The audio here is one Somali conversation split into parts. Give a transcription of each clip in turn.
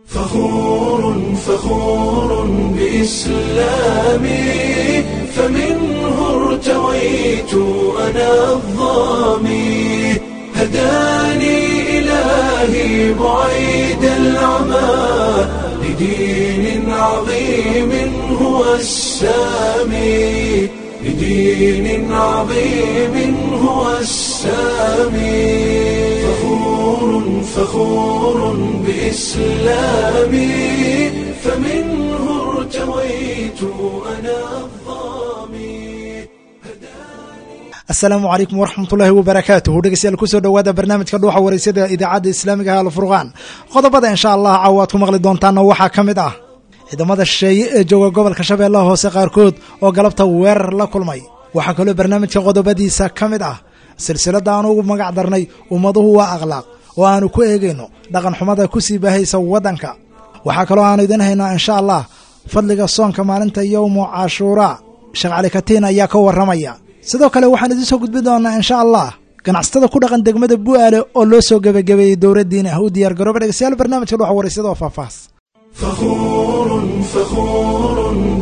فخور فخور بإسلامي فمنه ارتويت أنا الظامي هداني إلهي بعيد العمى لدين عظيم هو السامي لدين عظيم هو السامي فخور فخور بإسلامي فمنه ارتويت أنا الظامي asalaamu calaykum waraxmatullaahi wabarakaatuhu dhegeystayaal kusoo dhowaada barnaamijka dhuuxa wareysada idaacadda islaamiga ah alfurqaan qodobada insha allah caawa aad ku maqli doontaana waxaa ka mid ah ciidamada shisheeye ee jooga gobolka shabeellaha hoose qaarkood oo galabta weerar la kulmay waxaa kaloo barnaamijka qodobadiisa ka mid ah silsiladda aan ugu magac darnay ummaduhu waa akhlaaq oo aanu ku eegayno dhaqan xumada ku sii baahaysa waddanka waxaa kaloo aanu idiin haynaa insha allah fadliga soonka maalinta yowmu cashuuraa sheekh cali katiin ayaa ka warramaya sidoo kale waxaan idiin soo gudbin doonaa insha allah ganacsatada ku dhaqan degmada bu'aale oo loo soo gebagabeeyey dowladdiin ah u diyaar garooba dhegeystayaal barnaamijka dhuxa wareysada oo faahfaahs فخور فخور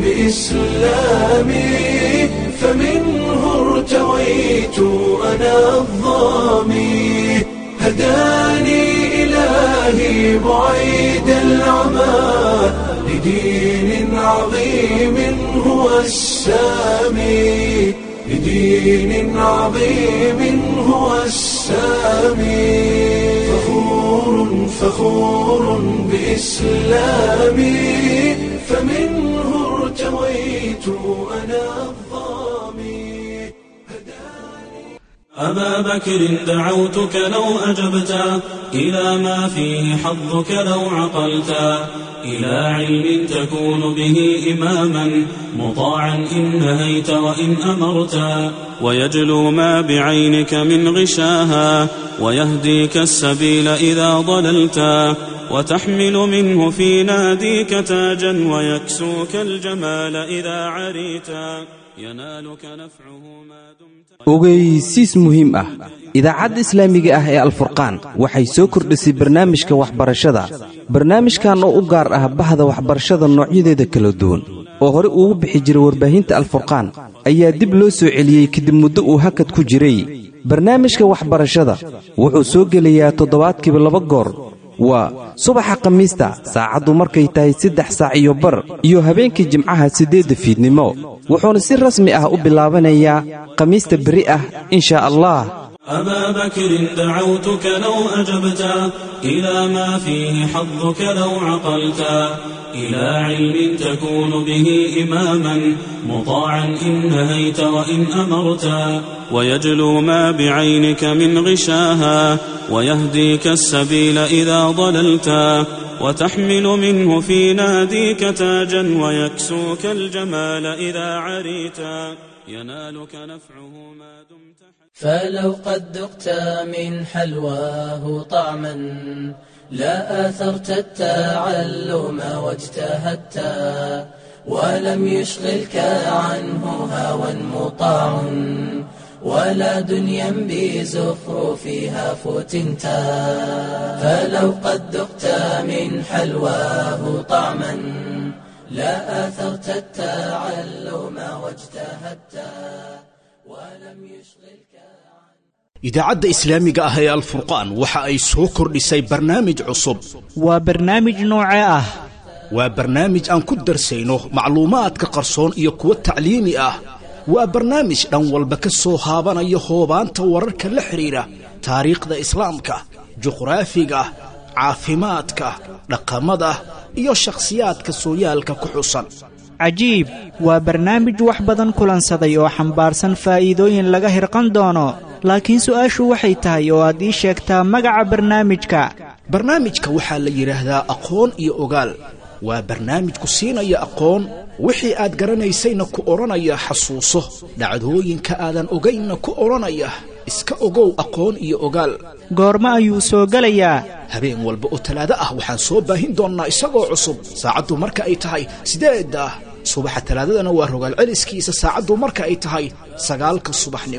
بإسلامي فمنه ارتويت أنا الظامي هداني إلهي بعيد العمى لدين عظيم هو السامي لدين عظيم هو السامي فخور فخور بإسلامي فمنه ارتويت أنا الظامي أبا بكر دعوتك لو أجبت إلى ما فيه حظك لو عقلت إلى علم تكون به إماما مطاعا إن نهيت وإن أمرت ويجلو ما بعينك من غشاها ويهديك السبيل إذا ضللت وتحمل منه في ناديك تاجا ويكسوك الجمال إذا عريت ينالك نفعه ما دمت ogeysiis muhiim ah idaacadda islaamiga ah ee alfurqaan waxay soo kordhisay barnaamijka waxbarashada barnaamijkan oo u gaar ah bahda waxbarashada noocyadeeda kala duwan oo hore ugu bixi jiray warbaahinta alfurqaan ayaa dib loo soo celiyey kadib muddo uu hakad ku jiray barnaamijka waxbarashada wuxuu soo gelayaa toddobaadkiiba laba goor waa subaxa khamiista saacaddu markay tahay saddex saac iyo bar iyo habeenkii jimcaha siddeedda fiidnimo wuxuuna si rasmi ah u bilaabanayaa khamiista beri ah in shaa allah أبا بكر دعوتك لو أجبت إلى ما فيه حظك لو عقلت إلى علم تكون به إماما مطاعا إن نهيت وإن أمرت ويجلو ما بعينك من غشاها ويهديك السبيل إذا ضللت وتحمل منه في ناديك تاجا ويكسوك الجمال إذا عريت ينالك نفعه ما دمت فلو قد ذقت من حلواه طعما لا آثرت التعلم واجتهدت ولم يشغلك عنه هوى مطاع ولا دنيا بزخرفها فتنت فلو قد ذقت من حلواه طعما لا آثرت التعلم واجتهدت ولم يشغلك idaacadda islaamiga ah ee alfurqaan waxa ay soo kordhisay barnaamij cusub waa barnaamij noocee ah waa barnaamij aan ku darsayno macluumaadka qarsoon iyo kuwa tacliimi ah waa barnaamij dhan walba ka soo haabanaya hoobaanta wararka la xidhiidha taariikhda islaamka juqraafiga caafimaadka dhaqamada iyo shakhsiyaadka sooyaalka ku xusan cajiib waa barnaamij wax badan kulansaday oo xambaarsan faa'iidooyin laga hirqan doono laakiin su'aashu waxay tahay oo aad ii sheegtaa magaca barnaamijka barnaamijka waxaa la yidhaahdaa aqoon iyo ogaal waa barnaamij ku siinaya aqoon wixii aad garanaysayna ku odhanaya xasuuso dhacdooyinka aadan ogaynna ku odhanaya iska ogow aqoon iyo ogaal goormo ayuu soo gelayaa habeen walba oo talaado ah waxaan soo baahin doonnaa isagoo cusub saacaddu marka ay tahay sideedda subaxa talaadadana waa rogaal celiskiisa saacaddu marka ay tahay sagaalka subaxnimo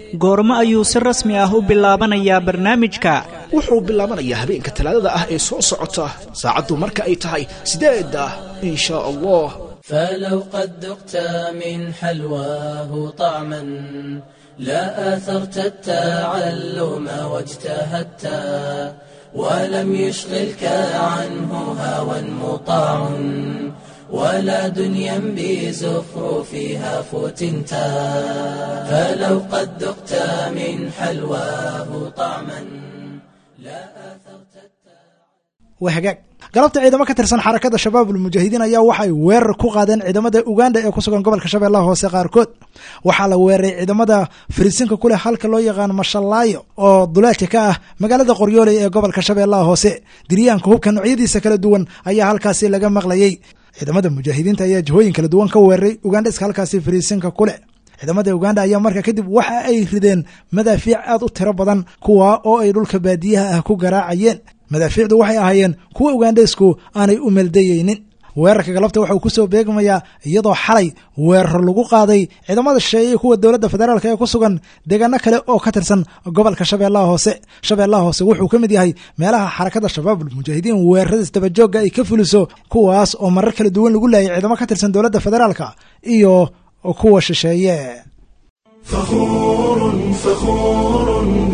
goormo ayuu si rasmi ah u bilaabanayaa barnaamijka wuxuu bilaabanayaa habeenka talaadada ah ee soo socota saacaddu marka ay tahay sideedda in shaa allah فلو قد ذقت من حلواه طعما لا آثرت التعلم واجتهدت ولم يشغلك عنه هوى مطاع ولا دنيا بزخرفها فتنتا فلو قد ذقت من حلواه طعما لا آثرت waa hagaag galabta ciidamo ka tirsan xarakada shabaabul mujaahidiin ayaa waxay weerar ku qaadeen ciidamada uganda ee ku sugan gobolka shabeellaha hoose qaarkood waxaa la weeraray ciidamada fariisinka ku leh halka loo yaqaano mashallaayo oo duleedka ka ah magaalada qoryooley ee gobolka shabeellaha hoose diryaanka hubka noocyadiisa kala duwan ayaa halkaasi laga maqlayey ciidamada mujaahidiinta ayaa jihooyin kala duwan ka weeraray ugandheska halkaasi fariisinka ku leh ciidamada uganda ayaa marka kadib waxa ay rideen madaafiic aad u tiro badan kuwa oo ay dhulka baadiyaha ah ku garaacayeen madaafiicdu waxay ahaayeen kuwa ugandheesku aanay u meeldayeynin weerarka galabta waxauu kusoo beegmayaa iyadoo xalay weerar lagu qaaday ciidamada shisheeye kuwa dowladda federaalk ee ku sugan deegaano kale oo ka tirsan gobolka shabeellaha hoose shabeellaha hoose wuxuu ka mid yahay meelaha xarakada shabaabul mujaahidiin weeraradiis dabajoogga ay ka fuliso kuwaas oo marar kala duwan lagu laayay ciidamo ka tirsan dowladda federaalka iyo kuwa shisheeye فخور فخور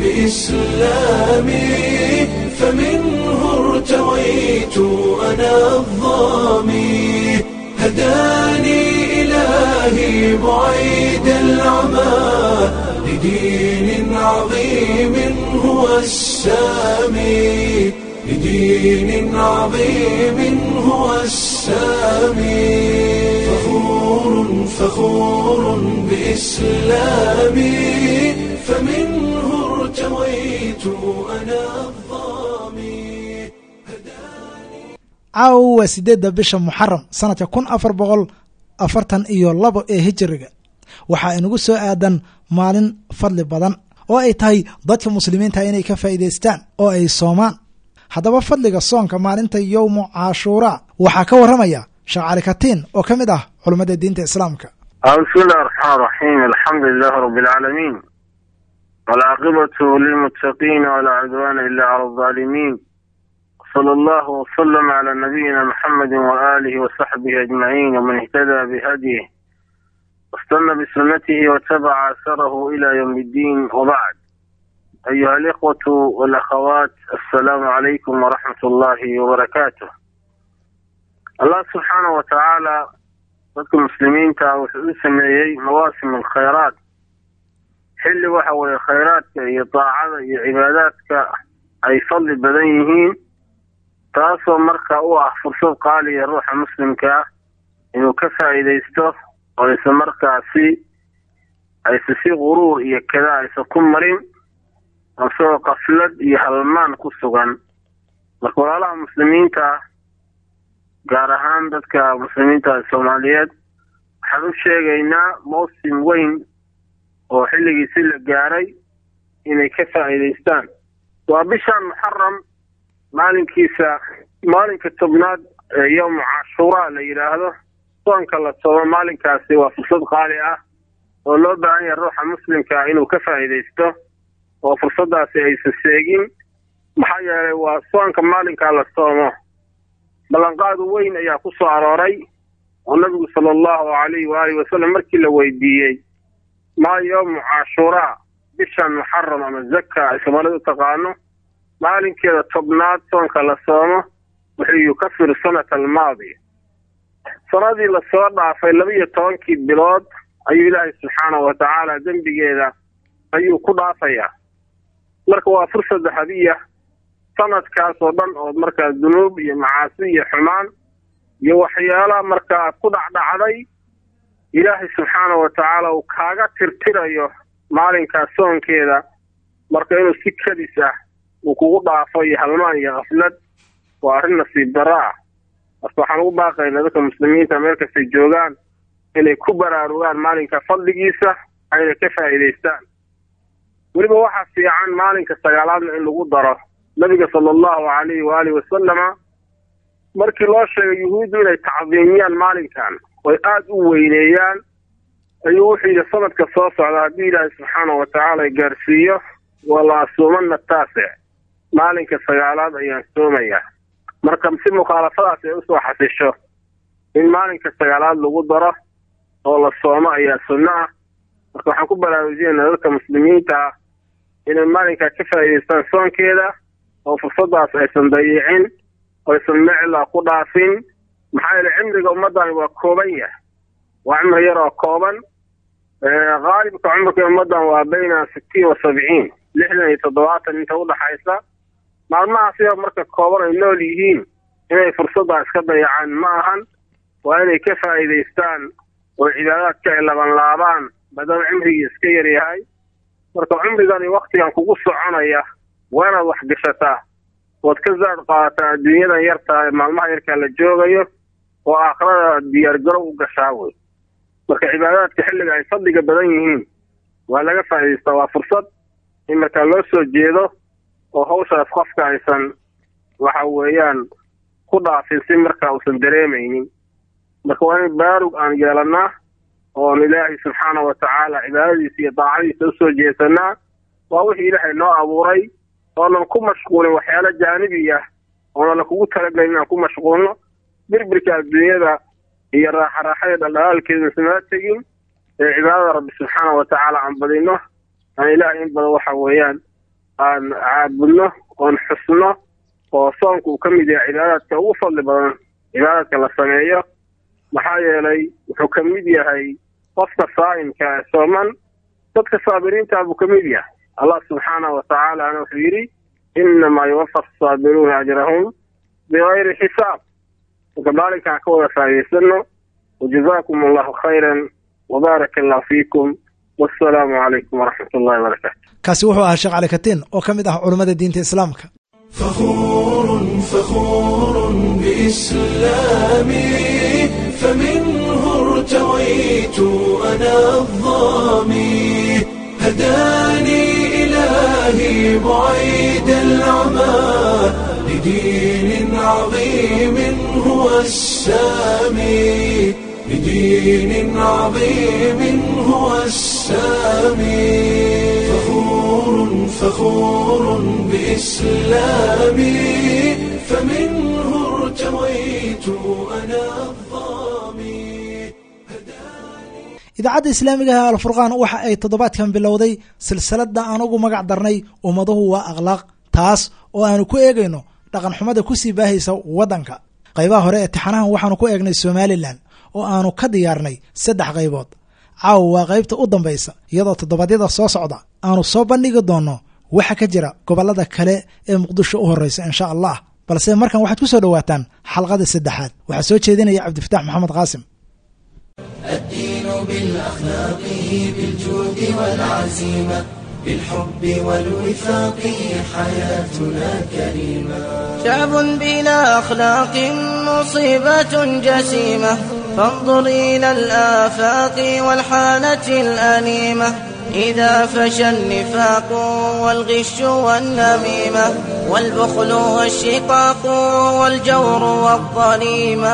بإسلامي فمنه ارتويت أنا الظامي هداني إلهي بعيد العمى لدين عظيم هو السامي لدين عظيم هو السامي فخور فخور بإسلامي فمنه ارتويت أنا الظامي caawa sideedda bisha muxaram sanadka kun afar boqol afartan iyo labo ee hijiriga waxaa inagu soo aadan maalin fadli badan oo ay tahay dadka muslimiinta inay ka faa'iidaystaan oo ay soomaan haddaba fadliga soonka maalinta yowmu cashuuraa waxaa ka warramaya sheekh cali katiin oo ka mid ah culummada diinta islaamka بسم الله الرحمن الرحيم الحمد لله رب العالمين والعاقبة للمتقين ولا عدوان إلا على الظالمين صلى الله وسلم على نبينا محمد وآله وصحبه أجمعين ومن اهتدى بهديه واستنى بسنته واتبع أثره إلى يوم الدين وبعد أيها الإخوة والأخوات السلام عليكم ورحمة الله وبركاته الله سبحانه وتعالى dadka muslimiinta wuxuu u sameeyey mawaasim alkhayraat xilli waxa weeye khayraadka iyo daacada iyo cibaadaadka ay fadli badan yihiin taasoo marka u ah fursad qaaliya ruuxa muslimka ah inuu ka faa'iidaysto oo aysa markaasi aysa si quruur iyo kada aysa ku marin isagoo qaflad iyo halmaan ku sugan marka walaalaha muslimiinta ah gaar ahaan dadka muslimiinta soomaaliyeed waxaan u sheegaynaa mawsim weyn oo xilligiisi la gaaray inay ka faa'iidaystaan waa bishan muxaram maalinkiisa maalinka tobnaad ee yowmu cashuuraa la yidhaahdo soonka la soomo maalinkaasi waa fursad qaali ah oo loo baahan yahay ruuxa muslimka inuu ka faa'iidaysto oo fursaddaasi aysan seegin maxaa yeelay waa soonka maalinkaa la soomo ballanqaadu weyn ayaa ku soo arooray oo nabigu sala allahu calayhi waalihi wasalam markii la weydiiyey maa yowmu cashuuraa bishan muxaram ama zaka ay soomaalida u taqaano maalinkeeda tobnaad soonka la soomo wuxuu yukafiru sanata almaadiya sanadii lasoo dhaafay laba iyo tobankii bilood ayuu ilaahay subxaanahu wa tacaala dembigeeda ayuu ku dhaafayaa marka waa fursad dahabiya sanadkaas oo dhan oo markaa dunuub iyo macaasi iyo xumaan iyo waxyaalaha markaa ku dhacdhacday ilaahay subxaanahu wa tacaala uu kaaga tirtirayo maalinkaas soonkeeda marka inuu si kadis ah uu kugu dhaafo iyo halmaan iyo kaflad waa arrin nasiib darro ah marka waxaan ugu baaqaynaa dadka muslimiinta meel kastay joogaan inay ku baraarugaan maalinka fadligiisa ayna ka faa'iidaystaan weliba waxaa fiican maalinka sagaalaadna in lagu daro nabiga sala allahu calayhi waalihi wasalama markii loo sheegay yuhuuddu inay tacdiimiyaan maalinkan oy aada u weyneeyaan ayuu wuxuu yidhi sanadka soo socda haddii ilaahay subxaana wa tacaala gaarsiiyo wala asuumana taasic maalinka sagaalaad ayaan soomayaa marka si mukhaalafadaas ay usoo xasisho in maalinka sagaalaad lagu daro oo la soomo ayaa sunno ah marka waxaan ku baraarujinaynaa dadka muslimiinta ah inay maalinkaa ka faa'iidaystaan soonkeeda oo fursadaas aysan dayicin oo aysan mecla ku dhaafin maxaa yeele cimriga ummaddani waa kooban yahay waa cimri yar oo kooban haalibka cumrka ummaddan waa bayna sittiin wa sabciin lixdan iyo toddobaatan inta udhaxaysa maalmahaas yar marka kooban ay nool yihiin inay fursaddaa iska dayacaan ma ahan waa inay ka faa'iidaystaan oo cibaadaadka ay labanlaabaan maadaama cimrigii iska yar yahay marka cumrigani waktigan kugu soconaya waa inaad wax gashataa ood ka zaad qaadataa adduunyadan yartaa ee maalmaha yarkaa la joogayo oo aakhirada diyaargarow u gashaa wey marka cibaadaadka xilliga ay fadliga badan yihiin waa laga faa'idaystaa waa fursad in markaa loo soo jeedo oo hawshaas qofka aysan waxa weeyaan ku dhaafin si markaa uusan dareemaynin marka waa in baarug aan yeelannaa oon ilaahay subxaana wa tacaala cibaadadiisa iyo daacadiisa usoo jeesanaa waa wixii ilaahay noo abuuray oonan ku mashquulin waxyaalo jaanibi ah oonan kugu talagelin inaan ku mashquulno birbirka adduunyada iyo raaxaraaxada dhaldhalaalkeeda isnala tegin ee cibaadada rabbi subxaana wa tacaala aan badino aan ilaahay in badan waxa weeyaan aan caabudno oon xusno oo soonku uu ka mid yahay cibaadaadka ugu fadli badan cibaadaadka la sameeyo maxaa yeelay wuxuu ka mid yahay qofka saa'imka ee sooman dadka saabiriintaa buu ka mid yahay allah subxaana wa tacaalana wuxuu yidhi innamaa yuwafa asaabiruuna ajrahum bigayri xisaab marka maalinkaan ka wada faa'idaysano wajazaakum allahu khayran wbaaraka allahu fiikum wassalaamu calaykum waraxmat ullahi wabarakaatu kaasi wuxuu ahaa sheekh cali katiin oo ka mid ah culummada diinta islaamka فخور فخور بإسلامي فمنه ارتويت أنا الظامي هداني إلهي بعيد العمى لدين عظيم هو السامي لدين عظيم هو السامي فخور فخور بإسلامي فمنه ارتويت أنا الظامي idaacadda islaamiga ah alfurqaan waxa ay toddobaadkan bilowday silsiladda aan ugu magac darnay ummaduhu waa akhlaaq taas oo aanu ku eegayno dhaqan xumada kusii baahaysa waddanka qaybaha hore ee tixanahan waxaanu ku eegnay somalilan oo aanu ka diyaarnay saddex qaybood caawa waa qaybta u dambaysa iyadoo toddobaadyada soo socda aanu soo bandhigi doonno waxa ka jira gobollada kale ee muqdisho u horreysa insha allah balse markan waxaad ku soo dhowaataan xalqada saddexaad waxaa soo jeedinaya cabdifatax maxamed qaasim الدين بالأخلاق بالجود والعزيمة بالحب والوفاق حياتنا كريمة شعب بلا أخلاق مصيبة جسيمة فانظر إلى الآفاق والحالة الأليمة إذا فشى النفاق والغش والنميمة والبخل والشقاق والجور والظليمة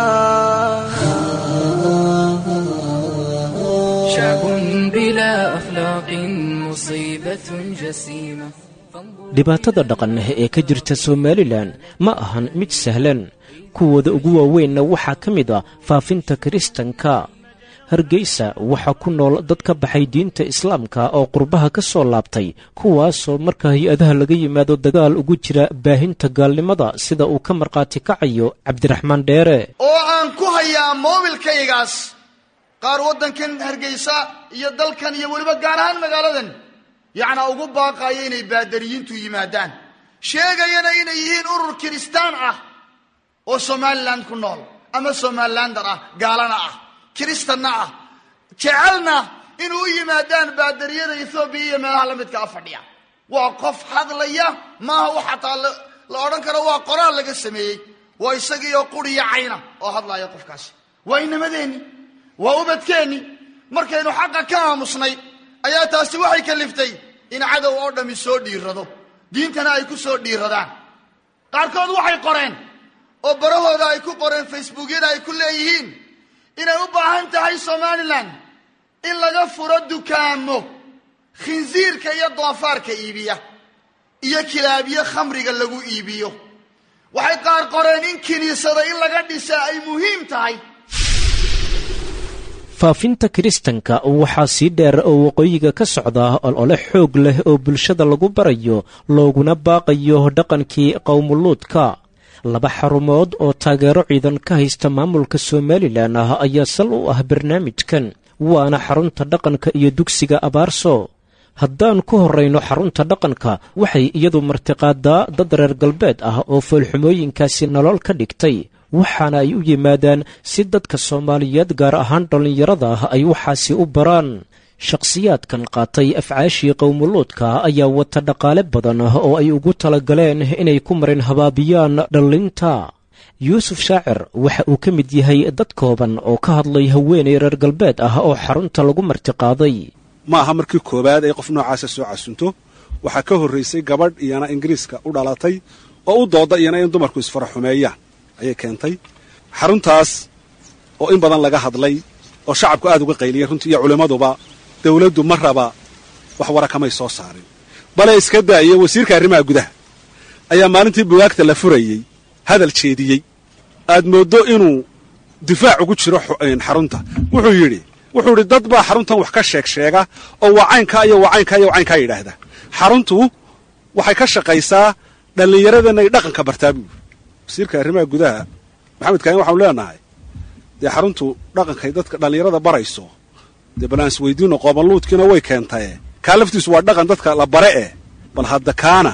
شعب بلا أخلاق مصيبة جسيمة dhibaatada dhaqan ee ka jirta somalilan ma ahan mid sahlan kuwooda ugu waaweynna waxaa ka mid ah faafinta kiristanka hargeysa waxaa ku nool dad ka baxay diinta islaamka oo qurbaha ka soo laabtay kuwaasoo marka hay-adaha laga yimaado dagaal ugu jira baahinta gaalnimada sida uu ka markhaati kacayo cabdiraxmaan dheere oo aan ku hayaa moobilkaygaas qaar waddankan hargeysa iyo dalkan iyo weliba gaar ahaan magaaladan yacnaa ugu baaqaya inay baadariyiintu yimaadaan sheegayana inay yihiin urur kiristaan ah oo somalilan ku nool ama somalilander ah gaalana ah kiristanna ah jecelna inuu u yimaadaan baadariyada ethoobiya iyo meelaha la midka a fadhiya waa qof hadlaya maaha wax xataa la odhan karo waa qoraal laga sameeyey waa isagiioo quriya cayna oo hadlaya qofkaasi waa inamadeenni waa ubadkeenni markaynu xaqa ka aamusnay ayaa taasi waxay kaliftay in cadow oo dhammi soo dhiirado diintana ay ku soo dhiiradaan qaarkood waxay qoreen oo barahooda ay ku qoreen facebookyada ay ku leeyihiin inay u baahan tahay somalilan in laga furo dukaamo khinsiirka iyo doofaarka iibiya iyo kilaabiyo khamriga lagu iibiyo waxay qaar qoreen in kiniisada in laga dhisaa ay muhiim tahay faafinta kiristanka waxaa sii dheer oo waqooyiga ka socda olole xoog leh oo bulshada lagu barayo looguna baaqayo dhaqankii qowmuluudka laba xarumood oo taageero ciidan ka haysta maamulka somalilan ah ayaa sal u ah barnaamijkan waana xarunta dhaqanka iyo dugsiga abaarso haddaan ku horrayno xarunta dhaqanka waxay iyadu martiqaadaa dad reer galbeed ah oo foolxumooyinkaasi nolol ka dhigtay waxaana ay u yimaadaan si dadka soomaaliyeed gaar ahaan dhallinyarada ah ay waxaasi u baraan shakhsiyaadkan qaatay afcaashii qowmuluudka ayaa wata dhaqaale badan oo ay ugu talagaleen inay ku marin habaabiyaan dhallinta yuusuf shaacir waxa uu ka mid yahay dad kooban oo ka hadlay haweenay reer galbeed ah oo xarunta lagu martiqaaday ma aha markii koowaad ay qof noocaasa soo casunto waxaa ka horraysay gabadh iyana ingiriiska u dhalatay oo u dooda iyana in dumarku isfaraxumeeyaan ayay keentay xaruntaas oo in badan laga hadlay oo shacabku aad uga qayliyay runtii iyo culimmaduba dawladdu ma raba wax wara kamay soo saarin bale iska daayo wasiirka arrimaha gudaha ayaa maalintii bugaagta la furayey hadal jeediyey aad mooddo inuu difaac ugu jiro xarunta wuxuu yidhi wuxuu yidhi dad baa xaruntan wax ka sheeg sheega oo waa caynkaa iyo waa caynkaa iyo waa caynkaa yidhaahda xaruntu waxay ka shaqaysaa dhallinyaradeenna ay dhaqanka bartaa buu wasiirka arrimaha gudaha maxamed kaahin waxaanu leenahay dee xaruntu dhaqankay dadka dhallinyarada barayso dee bal aan isweydiino qoobanluudkiina way keentaye kaa laftiisu waa dhaqan dadka la bare eh bal hadda kaana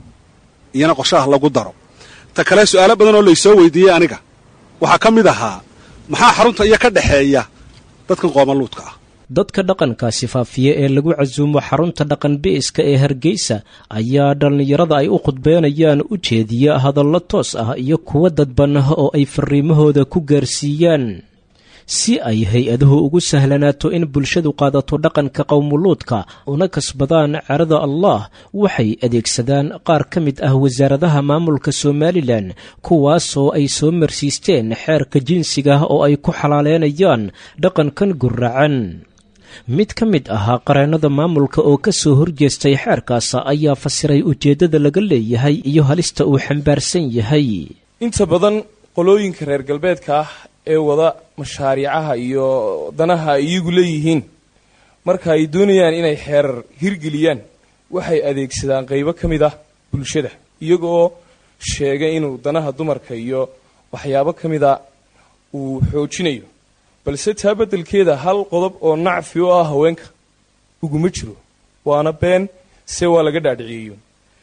iyana qorshaha lagu daro ta kale su'aalo badan oo laysoo weydiiyey aniga waxaa ka mid ahaa maxaa xarunta iyo ka dhexeeya dadkan qoobanluudka ah dadka dhaqankaasi faafiya ee lagu casuumo xarunta dhaqan bi'iska ee hargeysa ayaa dhallinyarada ay u khudbeynayaan u jeediya hadallo toos ah iyo kuwo dadban oo ay fariimahooda ku gaarsiiyaan si ay hay-aduhu ugu sahlanaato in bulshadu qaadato dhaqanka qowmuluudka una kasbadaan cerada allah waxay adeegsadaan qaar ka mid ah wasaaradaha maamulka somalilan kuwaasoo ay soo marsiisteen xeerka jinsiga oo ay ku xalaaleynayaan dhaqankan guracan mid ka mid ahaa qareennada maamulka oo ka soo horjeestay xeerkaas ayaa fasiray ujeeddada laga leeyahay iyo halista uu xambaarsan yahay inta badan qolooyinka reer galbeedka ah ee wada mashaariicaha iyo danaha ay iyagu leeyihiin marka ay doonayaan inay xeerar hirgeliyaan waxay adeegsadaan qaybo ka mid ah bulshada iyagoo sheegay inuu danaha dumarka iyo waxyaabo ka mida uu xoojinayo balse taa beddelkeeda hal qodob oo nacfi u ah haweenka uguma jiro waana been se waa laga dhaadhiciyeyo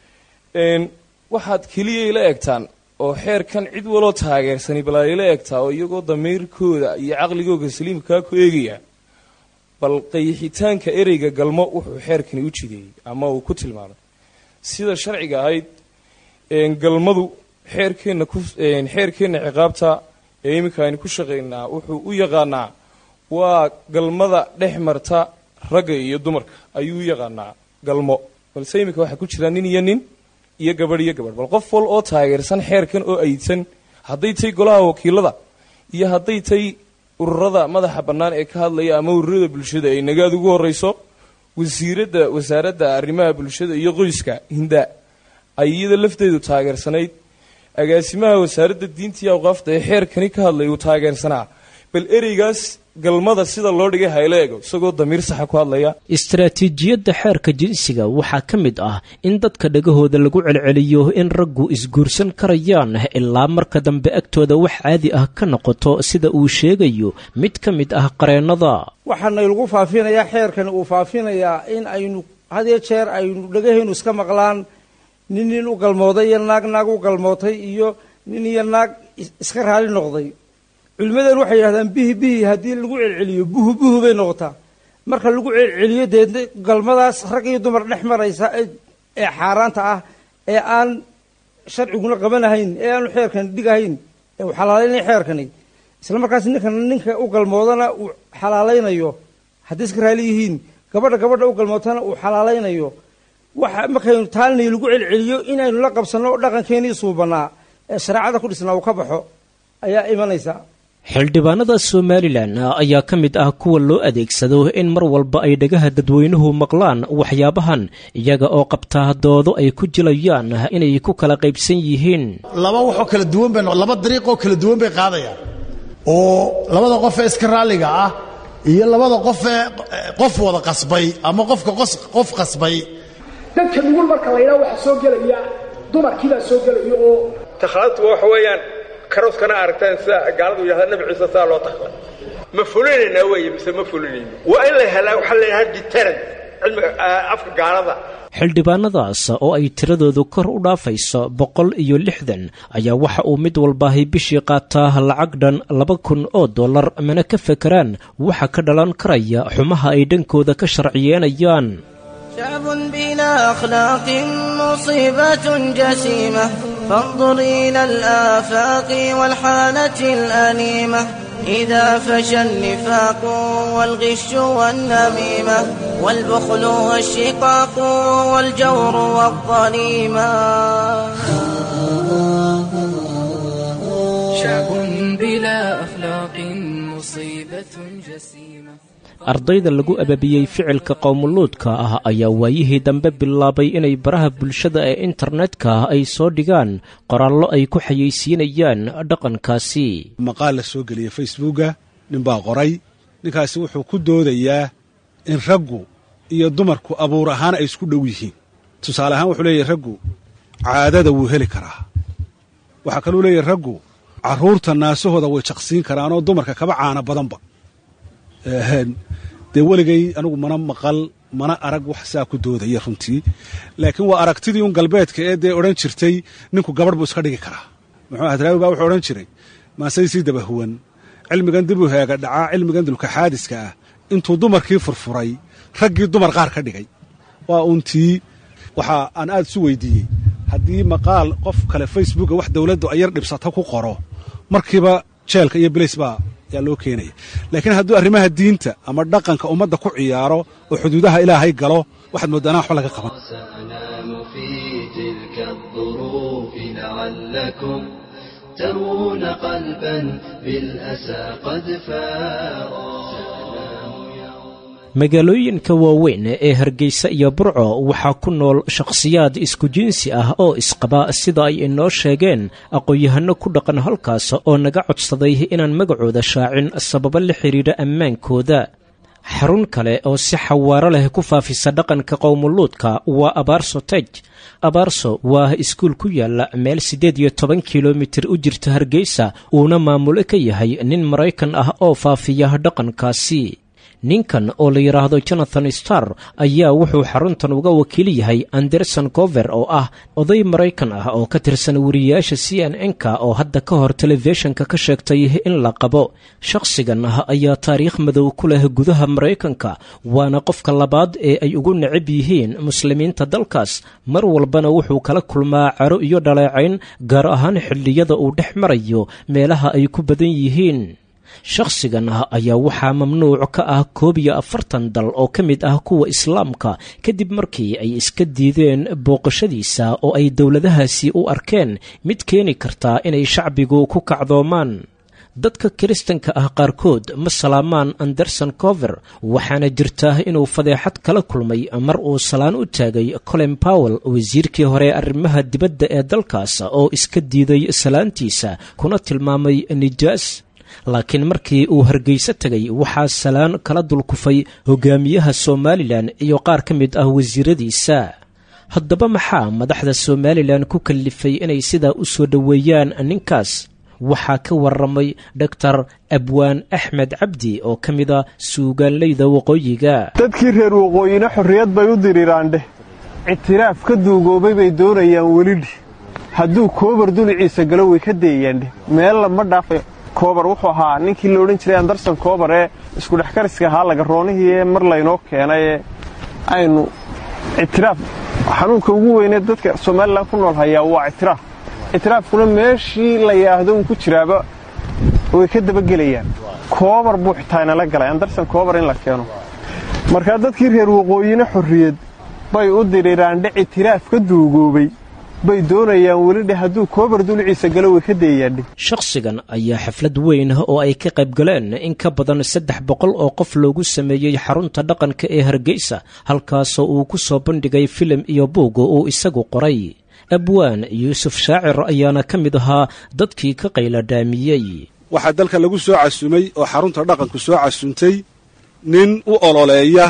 waxaad keliya ila egtaan oo xeerkan cid waloo taageersani bal ay ila egtaa oo iyagoo damiirkooda iyo caqligooga saliimkaa ku eegaya bal qayixitaanka ereyga galmo wuxuu xeerkani u jideeyey ama uu ku tilmaamay sida sharciga ahayd galmadu xeerkeenna ku xeerkeenna ciqaabta ee iminka aynu ku shaqaynaa wuxuu u yaqaanaa waa galmada dhex marta ragga iyo dumarka ayuu u yaqaanaa galmo balse iminka waxaa ku jira nin iyo nin iyo gabadh iyo gabadh bal qof wal oo taageersan xeerkan oo aydsan hadday tay golaha wakiilada iyo hadday tay ururada madaxa bannaan ee ka hadlaya ama ururada bulshada ay nagaad ugu horrayso wasiiradda wasaaradda arrimaha bulshada iyo qoyska hinda ay iyada lafteedu taageersanayd agaasimaha wasaaradda diinta iyo awqaafta ee xeerkani ka hadlay uu taageersanaa bal ereygaas galmada sida loo dhigay hayla ego isagoo damiir saxa ku hadlaya istaraatiijiyadda xeerka jinsiga waxaa ka mid ah in dadka dhagahooda lagu celceliyo in raggu isguursan karayaan ilaa marka dambe agtooda wax caadi ah ka noqoto sida uu sheegayo mid ka mid ah qareennada waxaana lagu faafinayaa xeerkani uu faafinayaa in aynu hadiyo jeer aynu dhagahaynu iska maqlaan nin nin u galmooday iyo naag naag u galmootay iyo nin iyo naag iska raali noqday culimmadan waxay yidhahdaan bihi bihi haddii lagu celceliyo buhu buhu bay noqotaa marka lagu celceliyo deedna galmadaas rag iyo dumar dhex maraysa ee xaaraanta ah ee aan sharciguna qabanahayn ee aanu xeerkan dhigahayn ee uu xalaalaynaya xeerkani isla markaas ninkan ninka u galmoodana uu xalaalaynayo hadday iska raali yihiin gabadha gabadha u galmootana uu xalaalaynayo waxa markaynu taalinay lagu celceliyo inaynu la qabsanno dhaqankeenii suubanaa ee shareecada ku dhisnaa uu ka baxo ayaa imanaysa xildhibaanada somalilan ayaa ka mid ah kuwa loo adeegsado in mar walba ay dhagaha dadweynuhu maqlaan waxyaabahan iyaga oo qabtaa doodo ay ku jilayaan inay ku kala qaybsan yihiin laba waxoo kala duwan bay laba dariiqoo kala duwan bay qaadayaan oo labada qof ee iska raalliga ah iyo labada qof ee qof wada qasbay ama qofka qof qasbay dadka nugul marka la yidhaha waxaa soo gelaya dumarkiibaa soo gelaya oo takhaladtu waxa weeyaan karooskana aragtaan sida gaaladu yidhahda nabi ciise sidaa loo takhlay ma fulinaynaa weeye mise ma fulinayno waa in la helaa waxaa la yidhaha deterrent cilmiga afka gaalada xildhibaanadaas oo ay tiradoodu kor u dhaafayso boqol iyo lixdan ayaa waxa uu mid walbaahi bishii qaataa lacag dhan laba kun oo dollar mana ka fekeraan waxa ka dhalan karaya xumaha ay dhankooda ka sharciyeenayaan شعب بلا أخلاق مصيبة جسيمة فانظر إلى الآفاق والحالة الأليمة إذا فشى النفاق والغش والنميمة والبخل والشقاق والجور والظليمة شعب بلا أخلاق مصيبة جسيمة ardayda lagu ababiyey ficilka qowmuluudka ah ayaa waayihii dambe bilaabay inay baraha bulshada ee internetka ay soo dhigaan qoraallo ay ku xayeysiinayaan dhaqankaasi maqaal la soo geliyey facebooka ninbaa qoray ninkaasi wuxuu ku doodayaa in raggu iyo dumarku abuur ahaan ay isku dhow yihiin tusaale ahaan wuxuu leeyahy raggu caadada wuu heli karaa waxaa kaluu leeyahy raggu carruurta naasahooda way jaqsiin karaanoo dumarka kaba caana badanba dee weligay anigu mana maqal mana arag wax saa ku doodaya runtii laakiin waa aragtidii un galbeedka ee dee odhan jirtay ninku gabadh buu iska dhigi karaa muxuu hadraawi baa wuxuu odhan jiray maasay sii dabahuwan cilmigan dib u heega dhacaa cilmigan dulkaxaadiska ah intuu dumarkii furfuray raggii dumar qaar ka dhigay waa untii waxaa aan aad isu weydiiyey haddii maqaal qof kale facebooka wax dowladdu ayar dhibsata ku qoro markiiba jeelka iyo bilays baa yaa loo keenaya laakiin hadduu arrimaha diinta ama dhaqanka ummadda ku ciyaaro oo xuduudaha ilaahay galo waxaad mooddaanaa waxba laga qaban سأنام في تلك الظروف لعلكم ترون قلبا بالأسى قد فارا magaalooyinka waaweyn ee hargeysa iyo burco waxaa ku nool shakhsiyaad isku jinsi ah oo isqaba sida ay inoo sheegeen aqoon-yahano ku dhaqan halkaas oo naga codsaday inaan magacooda shaacin sababo la xidhiidha ammaankooda xarun kale oo si xawaaro leh ku faafisa dhaqanka qowmuluudka waa abaarso tej abaarso waa iskuul ku yaala meel siddeed iyo toban kilomitir u jirta hargeysa uuna maamulo ka yahay nin maraykan ah oo faafiya dhaqankaasi ninkan oo la yidhaahdo jonathan star ayaa wuxuu xaruntan uga wakiil yahay anderson cover oo ah oday maraykan ah oo ka tirsan wariyayaasha c n n-ka oo hadda ka hor telefishinka ka sheegtay in la qabo shakhsigan ah ayaa taariikh madow ku leh gudaha maraykanka waana qofka labaad ee ay ugu necab yihiin muslimiinta dalkaas mar walbana wuxuu kala kulmaa caro iyo dhaleecayn gaar ahaan xilliyada uu dhex marayo meelaha ay ku badan yihiin shakhsigan ah ayaa waxaa mamnuuc ka ah koob iyo afartan dal oo ka mid ah kuwa islaamka kadib markii ay iska diideen booqashadiisa oo ay dowladahaasi u arkeen mid keeni kartaa inay shacbigu ku kacdoomaan dadka kiristanka ah qaarkood ma salaamaan anderson cover waxaana jirta inuu fadeexad kala kulmay mar uu salaan u taagay colin powell wasiirkii hore arrimaha dibadda ee dalkaas oo iska diiday salaantiisa kuna tilmaamay nijaas laakiin markii uu hargeyso tegay waxaa salaan kala dulkufay hogaamiyaha somalilan iyo qaar ka mid ah wasiiradiisa haddaba maxaa madaxda somalilan ku kallifay inay sidaa u soo dhoweeyaan ninkaas waxaa ka waramay doctor abwaan axmed cabdi oo ka mid a suugaanleyda waqooyiga dadkii reer waqooyina xorriyad bay u diriraandheh ictiraaf ka duugoobay bay doonayaan welidhi hadduu koobar duliciisa galo way ka dayayaandheh meel lama dhaafay koobar wuxuu ahaa ninkii la odhan jiray anderson koobar ee iskudhexkariska ahaa lagaroonihii ee mar laynoo keenay ee aynu ictiraaf xanuunka ugu weynee dadka somalilan ku nool hayaa waa ictiraaf ictiraafkuna meeshii la yidhaahdo uu ku jiraaba way ka dabagelayaan koobar buu xitaa inala galay anderson koobar in la keeno markaa dadkii reer waqooyina xorriyad bay u diriraandhe ictiraaf ka duugoobay bay doonayaan welidhe hadduu koobar dulciisa galo way ka dayayaandhe shakhsigan ayaa xaflad weyn oo ay ka qayb galeen in ka badan saddex boqol oo qof loogu sameeyey xarunta dhaqanka ee hargeysa halkaasoo uu ku soo bandhigay filim iyo buug uu isagu qoray abwaan yuusuf shaacir ayaana ka mid ahaa dadkii ka qayladhaamiyey waxaa dalka lagu soo casumay oo xarunta dhaqanku soo casuntay nin u ololeeya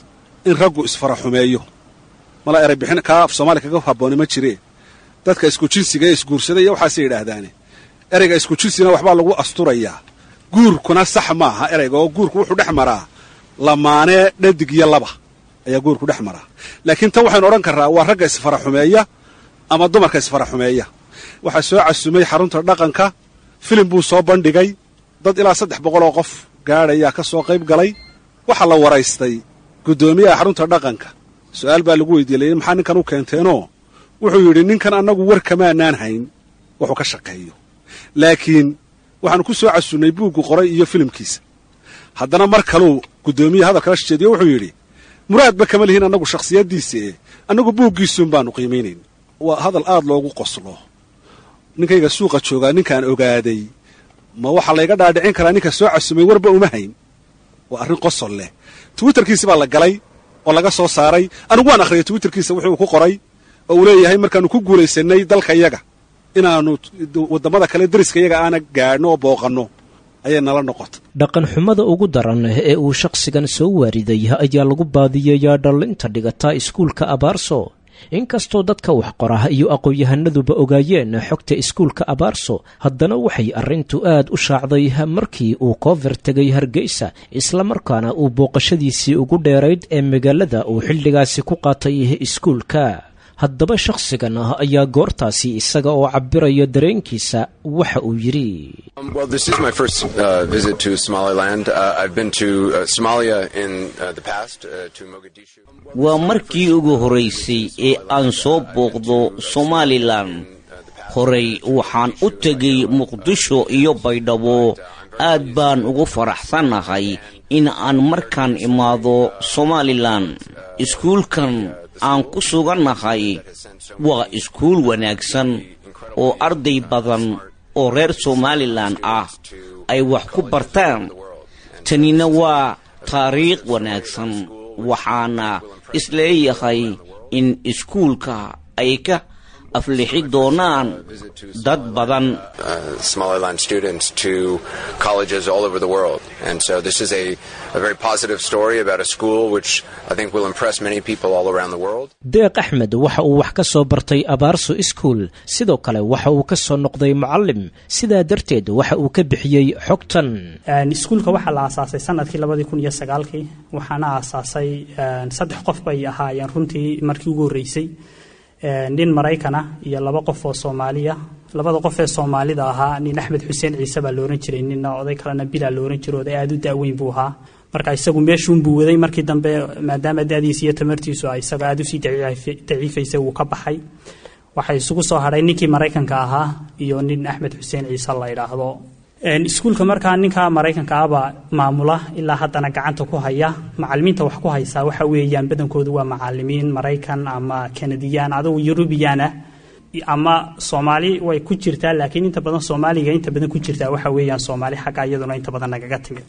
in raggu isfaraxumeeyo mala eray bixin kaa af soomaaliya kaga habbooni ma jiree dadka isku jinsiga ee isguursaday iyo waxaasay yidhaahdaane ereyga isku jinsina waxbaa lagu asturayaa guurkuna sax maaha ereyga oo guurku wuxuu dhex maraa lamaanee dhadig iyo laba ayaa guurku dhex maraa laakiin tan waxaynu odhan karraa waa ragga isfaraxumeeya ama dumarka isfaraxumeeya waxaa soo casumay xarunta dhaqanka filim buu soo bandhigay dad ilaa saddex boqol oo qof gaadhayaa ka soo qayb galay waxaa la waraystay guddoomiyaha xarunta dhaqanka su'aal baa lagu weydiiyey maxaa ninkan u keenteenoo wuxuu yidhi ninkan annagu war kamaanaan hayn wuxuu ka shaqeeyo laakiin waxaanu ku soo casunnay buuggu qoray iyo filimkiisa haddana mar kaluu guddoomiyaha hadalkala sheediyo wuxuu yidhi muraadba kama lihiin annagu shakhsiyaddiisa ee annagu buuggiisuun baanu qiimaynayn waa hadal aad loogu qoslo ninkayga suuqa joogaa ninkaan ogaaday ma waxaa layga dhaadhicin karaa ninka soo casumay warba uma hayn waa arrin qosol leh twitterkiisi baa la galay oo laga soo saaray anigu waan akhriyay twitterkiisa wuxuu ku qoray oo uu leeyahay markaannu ku guulaysanay dalka yaga inaannu waddamada kale deriska yaga aana gaadhno oo booqanno ayay nala noqotay dhaqan xumada ugu daran ee uu shakhsigan soo waariday ayaa lagu baadiyeeyaa dhallinta dhigata iskuulka abaarso inkastoo dadka wax qoraha iyo aqoon-yahanaduba ogaayeen xogta iskuulka abaarso haddana waxay arrintu aad u shaacday markii uu koofer tegay hargeysa islamarkaana uu booqashadiisii ugu dheerayd ee magaalada uu xilligaasi ku qaatay iskuulka haddaba shakhsigan ah ayaa goortaasi isaga oo cabiraya dareenkiisa waxa uu yidhi Well, this is my first uh, visit to Somaliland. Uh, I've been to uh, Somalia in uh, the past, uh, to Mogadishu. waa markii ugu horaysay ee aan soo booqdo somalilan horey waxaan u tegay muqdisho iyo baydhabo aad baan ugu faraxsannahay in aan markaan imaado somalilan iskuulkan aan ku sugannahay waa iskuul wanaagsan oo arday badan oo reer somalilan ah ay wax ku bartaan tanina waa taariikh wanaagsan waxaana isleeyahay in iskuulka ay ka aflixi doonaan dad badan Uh, Somaliland students to colleges all over the world. And so this is a, a very positive story about a school which I think will impress many people all around the world. deeq axmed waxa uu wax ka soo bartay abaarso iskuol sidoo kale waxa uu ka soo noqday mucallim sidaa darteed waxa uu ka bixiyey xogtan iskuulka waxaa la aasaasay sanadkii labadii kun iyo sagaalkii waxaana aasaasay saddex qof bay ahaayeen runtii markii ugu horreysay nin maraykana iyo laba qof oo soomaaliya labada qof ee soomaalida ahaa nin axmed xuseen ciise baa la ohan jiray ninna oday kalena bilaa la ohan jiro oday aada u daaweyn buu ahaa marka isagu meeshuunbuu waday markii dambe maadaama dadiisa iyo tamartiisu ay isagoo aada usii daciifaysay wuu ka baxay waxay isugu soo hadhay ninkii maraykanka ahaa iyo nin axmed xuseen ciise la idhaahdo iskuulka markaa ninka maraykanka ahbaa maamula ilaa haddana gacanta ku haya macalimiinta wax ku haysaa waxa weeyaan badankoodu waa macalimiin maraykan ama kanadiyaan adugu yurubiyan ah ama soomaali way ku jirtaa laakiin inta badan soomaaliga inta badan ku jirtaa waxa weeyaan soomaali xagga iyaduna inta badan nagaga timid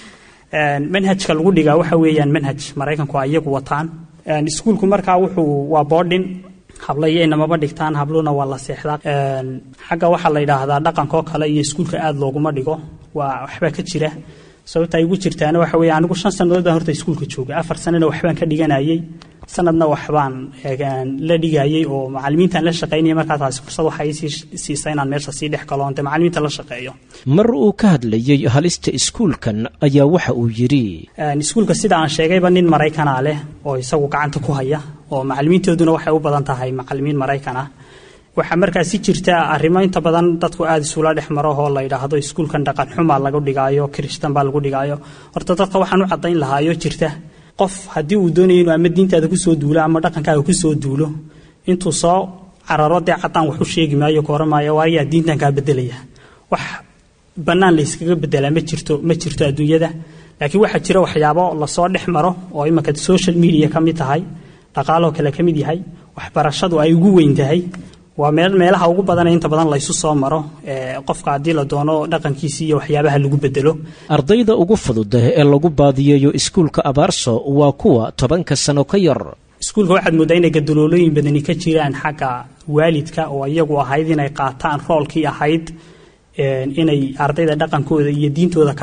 manhajka lagu dhigaa waxa weeyaan manhaj maraykanku ay iyagu wataan iskuulku markaa wuxuu waa boodhin habla iyo inamaba dhigtaan habluna waa la seexdaa xagga waxaa la yidhaahdaa dhaqanka oo kale iyo iskuulka aada looguma dhigo waa waxbaa ka jira sababta ay ugu jirtaana waxa weeye anigu shan sannadood baan horta iskuulka joogay afar sanana waxbaan ka dhiganayay sanadna waxbaan la dhigayay oo macalimiintaan la shaqaynaya markaa taasi fursad waxay sii siisa inaan meesha sii dhex galo onte macalimiinta la shaqeeyo mar uu ka hadlayey halista iskuulkan ayaa waxa uu yidhi iskuulka sida aan sheegayba nin maraykana leh oo isagu gacanta ku haya oo macalimiintooduna waxay u badan tahay macalimiin maraykan ah waxaa markaasi jirta arrimo inta badan dadku aada isula dhex maro oo la yidhaahdo iskuulkan dhaqan xuma lagu dhigaayo kirishtan baa lagu dhigaayo horta dadka waxaan u caddayn lahaayo jirta qof haddii uu doonayo inuu ama diintaada kusoo duulo ama dhaqankaaga kusoo duulo intuu soo cararo dee caddaan wax u sheegi maayo koora maayo waayaa diintan kaa bedelaya wax bannaan layskaga bedelaa ma jirto ma jirto adduunyada laakiin waxaa jira waxyaabo lasoo dhex maro oo imanka social media ka mid tahay dhaqaaloo kale ka mid yahay waxbarashadu ay ugu weyn tahay waa meel meelaha ugu badan ee inta badan laysu soo maro qofka haddii la doono dhaqankiisi iyo waxyaabaha lagu bedelo ardayda ugu fudud ee lagu baadiyeeyo iskuulka abaarso waa kuwa tobanka sano ka yar iskuulka waxaad mooddaa inay gadaloolooyin badani ka jiraan xagga waalidka oo iyagu ahayd inay qaataan roolkii ahayd inay ardayda dhaqankooda iyo diintooda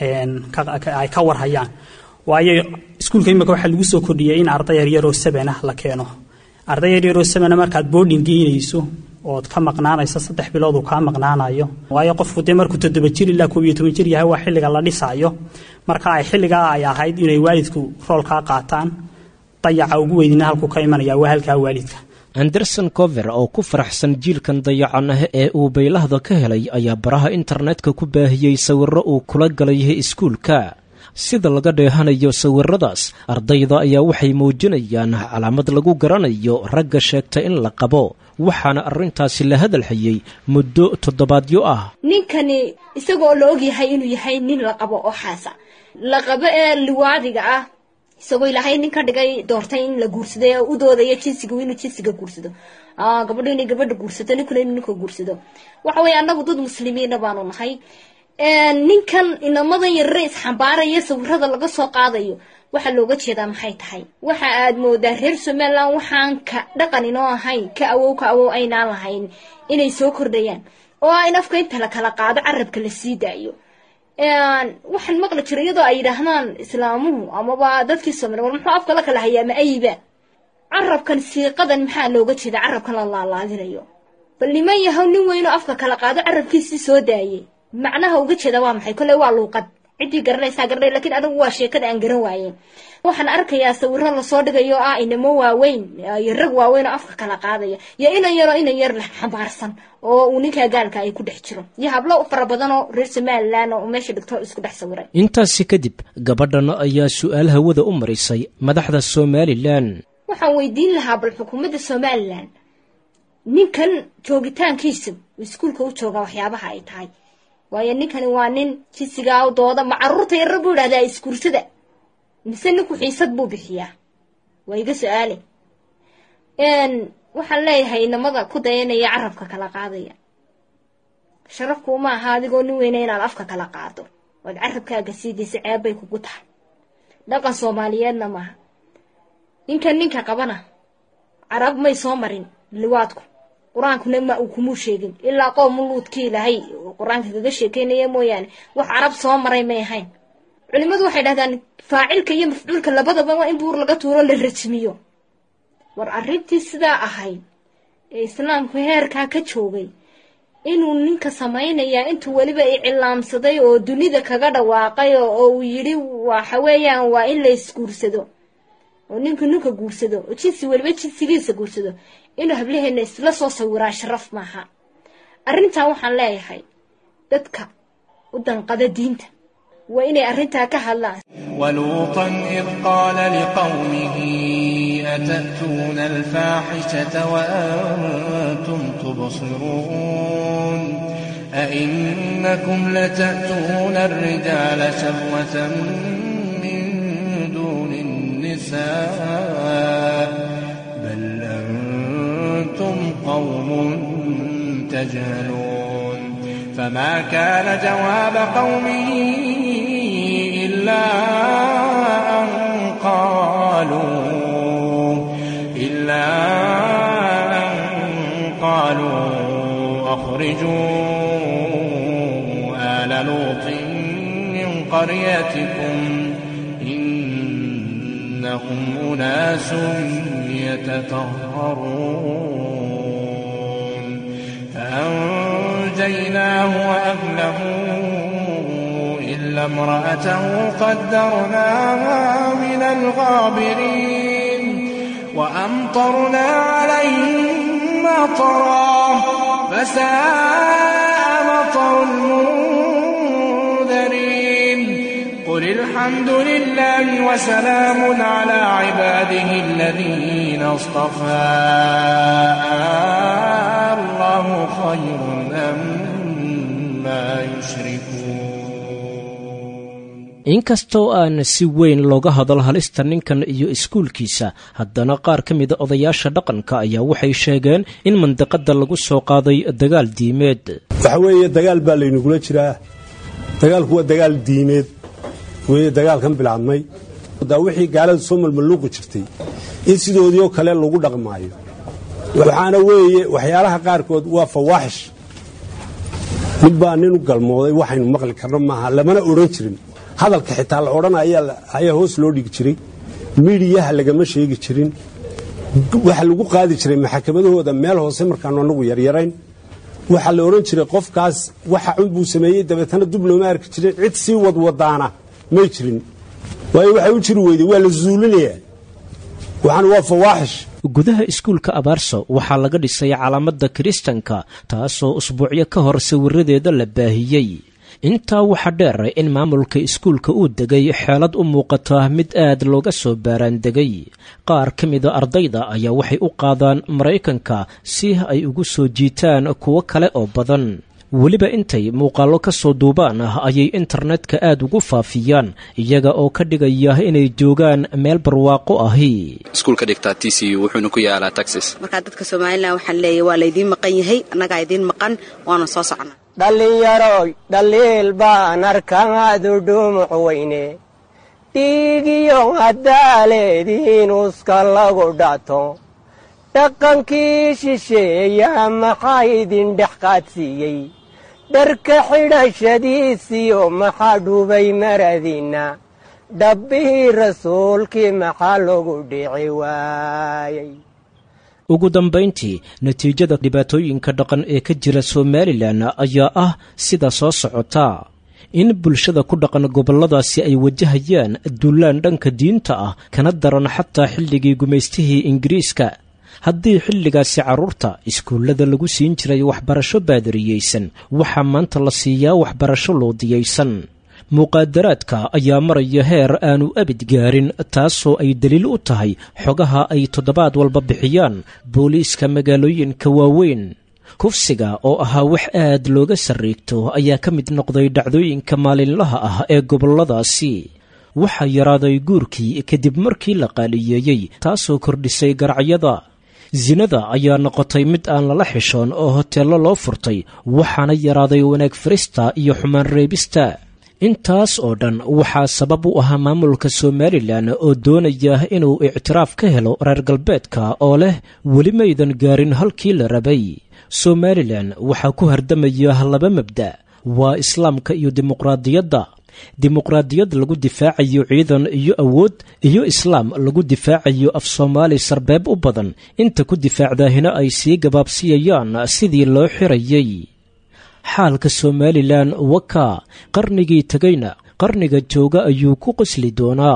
ay ka warhayaan waayo iskuulka imika waxaa lagu soo kordhiyay in arday yaryaroo sabanah la keeno arday yaryaroo sabana markaad boarding geynayso ood ka maqnaanayso saddex bilood uu kaa maqnaanayo waayo qofku dee markuu toddoba jir ilaa koob iyo toban jir yahay waa xilliga la dhisaayo marka ay xilligaa ay ahayd inay waalidku roolkaa qaataan dayaca ugu weydina halkuu ka imanaya waa halkaa waalidka anderson cover oo ku faraxsan jiilkan dayacan ah ee uu baylahda ka helay ayaa baraha internetka ku baahiyey sawirro uu kula galay iskuulka sida laga dheehanayo sawiradaas ardayda ayaa waxay muujinayaan calaamad lagu garanayo ragga sheegta in la qabo waxaana arrintaasi la hadalhayay muddo toddobaadyo ah ninkani isagoo la ogyahay inuu yahay nin la qabo oo xaasa la qabo ee liwaadiga ah isagoo ilaahay nin ka dhigay doortay in la guursado ee u doodaya jinsiga inuu jinsiga guursado gabadho inay gabadha guursato ninkuna inuu ninka guursado waxa weeye annagu dad muslimiina baanu nahay ninkan inamadan yarare isxambaaraya sawirada laga soo qaadayo waxaa looga jeedaa maxay tahay waxa aad moodaa reer somalilan waxaan ka dhaqan inoo ahayn ka awow ka awow aynaan lahayn inay soo kordhayaan oo ah in afka inta la kala qaado carabka la sii daayo waxaan maqli jiray iyadoo ay yidhaahdaan islaamuhu amaba dadkii somaliya war muxuu afka la kala hayaa ma ayiba carabkan siiqadan maxaa looga jeeda carabkan la laalaadinayo bal niman yahow nin weynoo afka kala qaado carabkiisii soo daayay macnaha uga jeeda waa maxay kolley waa luuqad ciddii garanaysaa garanay lakiin anigu waa sheekada aan garan waayeen waxaan arkayaa sawiro lasoo dhigayo ah inamo waaweyn iyo rag waaweyn oo afka kala qaadaya iyo inan yaroo inan yar leh xambaarsan oo uu ninkaa gaalka ay ku dhex jiro iyo hablo fara badan oo reer somalilan oo meesha dhigto isku dhex sawiray intaasi kadib gabadhan ayaa su-aal hawada u marisay madaxda somalilan waxaan weydiin lahaa bal xukuumadda somalilan ninkan joogitaankiisa iskuulka u jooga waxyaabaha ay tahay waayo ninkani waa nin jinsigaa u dooda ma caruurta yarra buu idhahdaa iskuursada mise ninku xiisad buu bixiyaa waa iga su-aale waxaan leeyahay inamada ku dayanaya carabka kala qaadaya sharafkuu ma aha adigoo nin weyna inaad afka kala qaado oad carabkaaga siidaysa ceebbay kugu tahay dhaqan soomaaliyeedna maaha ninkan ninka qabana carab may soo marin liwaadku qur-aankuna ma uu kumuu sheegin ilaa qoom luudkii ilaahay qur-aanka kaga sheekeynaya mooyaane wax carab soo maray may ahayn culimmadu waxay dhahdaan faacilka iyo mafcuulka labadaba waa in buur laga tuuro la rajmiyo war arrintii sidaa ahayd ee islaamku heerkaa ka joogay inuu ninka samaynayaa intuu weliba icilaamsaday oo dunida kaga dhawaaqay oo uu yidhi waxa weeyaan waa in la isguursado oo ninku ninka guursado oo jinsi weliba jinsigiisa guursado inuu hablaheena isla soo sawiraa sharaf maaha arrintan waxaan leeyahay dadka u danqada diinta waa inay arrintaa ka hadlaan ولوطا إذ قال لقومه أتأتون الفاحشة وأنتم تبصرون أئنكم لتأتون الرجال شهوة من دون النساء بل أنتم قوم تجهلون فما كان جواب قومه إلا أن قالوا إلا أن قالوا أخرجوا آل لوط من قريتكم إنهم أناس يتطهرون فأنجيناه وأهله إلا امرأته قدرناها من الغابرين وأمطرنا عليهم مطرا فساء مطر المنذرين قل الحمد لله وسلام على عباده الذين اصطفى الله خير أما يشركون inkastoo aan si weyn looga hadal halista ninkan iyo iskuulkiisa haddana qaar ka mida odayaasha dhaqanka ayaa waxay sheegeen in mandiqada lagu soo qaaday dagaal diimeed waxa weeye dagaal baa laynagula jiraa dagaalku waa dagaal diimeed weye dagaalkan bilaabmay daa wixii gaalada soo malmalluuqi jirtay in sidoodii oo kale lagu dhaqmaayo waxaana weeye waxyaalaha qaarkood waa fawaaxish mid baa nin u galmooday waxaynu maqli karno maaha lamana odhan jirin hadalka xitaa la odhan ayaa hoos loo dhigi jiray midiyaha lagama sheegi jirin waxa lagu qaadi jiray maxakamadahooda meel hoose markaanu annagu yaryarayn waxaa la odhan jiray qofkaas waxa cunbuu sameeyey dabeetana dub looma arki jirin cid sii wadwadaana may jirin waayo waxay u jiri weyday waa la zuulinayaa waxaan waa fawaaxish gudaha iskuulka abaarso waxaa laga dhisay calaamadda kiristanka taasoo usbuucyo ka hor sawiradeeda la baahiyey intaa waxaa dheer in maamulka iskuulka uu degay xeelad u muuqata mid aad looga soo baaraandegay qaar ka mida ardayda ayaa waxay u qaadaan maraykanka si ay ugu soo jiitaan kuwo kale oo badan weliba intay muuqaallo ka soo duubaan ah ayay internetka aad ugu faafiyaan iyaga oo ka dhigaya inay joogaan meel barwaaqo ahi iskuulka dhigtaa t c u wuxuuna ku yaalaa texas markaa dadka somalilan waxaan leeyahy waa laydiin maqan yahay annagaa idiin maqan waana soo socnaa dhallinyaroy dhaliil baan arkaadu dhumuc weyne dhiigiyo haddaaleediin uska lagu dhato dhaqankii shisheeya maxaa idin dhex qaadsiiyey dharka xidhashadiisiyo maxaa dhubay maradinna dhabbihii rasuulkii maxaa lagu dhici waayey ugu dambayntii natiijada dhibaatooyinka dhaqan ee ka jira somalilan ayaa ah sida soo socota in bulshada ku dhaqan gobolladaasi ay wajahayaan dullaan dhanka diinta ah kana daran xataa xilligii gumaystihii ingiriiska haddii xilligaasi carruurta iskuullada lagu siin jiray waxbarasho baadariyeysan waxaa maanta la siiyaa waxbarasho loodiyaysan muqaadaraadka ayaa maraya heer aanu abid gaarin taasoo ay daliil u tahay xogaha ay toddobaad walba bixiyaan booliiska magaalooyinka waaweyn kufsiga oo ahaa wax aad looga sarriigto ayaa ka mid noqday dhacdooyinka maalinlaha ah ee gobolladaasi waxaa yaraaday guurkii kadib markii la qaaliyeeyey taasoo kordhisay garacyada sinada ayaa noqotay mid aan lala xishoon oo hoteello loo furtay waxaana yaraaday wanaag farista iyo xumaan reebista intaas oo dhan waxaa sabab u ahaa maamulka somalilan oo doonaya inuu ictiraaf ka helo reer galbeedka oo leh weli maydan gaarin halkii la rabay somalilan waxaa ku hardamaya laba mabda waa islaamka iyo dimuqraadiyadda dimuqraadiyad lagu difaacayo ciidan iyo awood iyo islaam lagu difaacayo af soomaali sarbeeb u badan inta ku difaacdaahina ay sii gabaabsiyayaan sidii loo xirayay xaalka somalilan wakaa qarnigii tegayna qarniga jooga ayuu ku qosli doonaa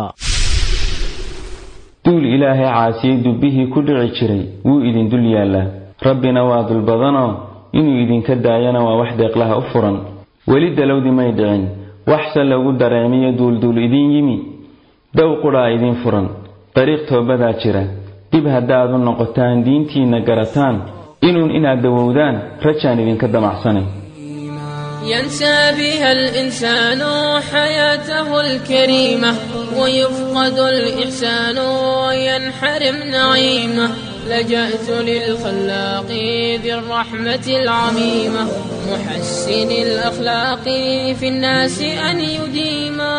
duul ilaahay caasiyey dubbihii ku dhici jiray wuu idin dul yaallaa rabbina waa dul badanoo inuu idinka daayana waa wax deeqlaha u furan weli dalowdi may dhicin waxse lagu dareemiyo duulduul idiin yimi dow qudhaa idiin furan dariiq toobadaa jira dib haddaad u noqotaan diintiinna garataan inuun inaad dawowdaan rajaan idinka damacsanay ينسى بها الإنسان حياته الكريمة ويفقد الإحسان وينحرم نعيمه لجأت للخلاق ذي الرحمة العميمة محسن الأخلاق في الناس أن يديما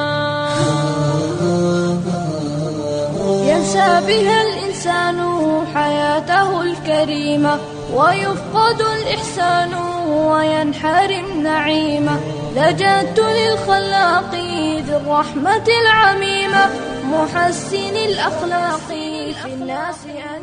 ينسى بها الإنسان حياته الكريمة ويفقد الإحسان وينحرم نعيمة لجأت للخلاق ذي الرحمة العميمة محسن الأخلاق في الناس أن